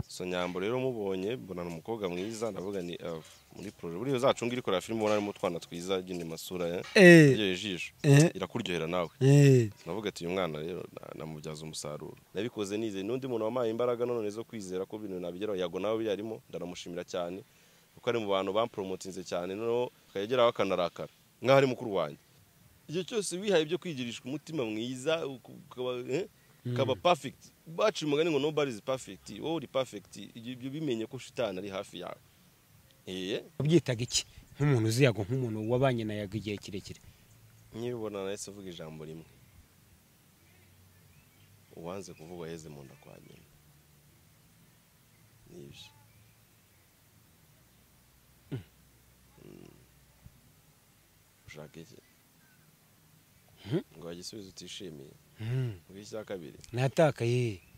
so nyambo rero mubonye mbonana umukobwa mwiza ndavuga ni ah, muri poroje buriya uzacunga iri kureba filime ubona harimo utwana twiza agena amasura eh, Eh, iryoheye ijisho eh, irakuryohera nawe eh. navuga ati uyu mwana rero na- namubyaza umusaruro nabikoze nizeye n'undi muntu wampaye imbaraga none zo kwizera ko ibintu nabigeraho yago nawe biriya arimo ndanamushimira cyane kuko ari mu bantu bamporomotinze cyane noneho akayageraho akanarakara nk'aho ari mukuru wanjye igihe cyose wihaye ibyo kwigirishwa umutima mwiza uku- ukaba eh, ukaba perfect baciye umugani ngo nobody is perfect wowe uri perfect ibyo ibyo bimenye ko shitani ari hafi yawe eh wabyitaga iki nk'umuntu uzi yago nk'umuntu wabanye na yago igihe kirekire nkibibona nahise uvuga ijambo rimwe uwanze kuvuga yeze mu nda kwa nyina nibyo Mm. ushaka iki Mhm. ngo igisubizo utishimiye Mm, ngo icya kabiri natakaye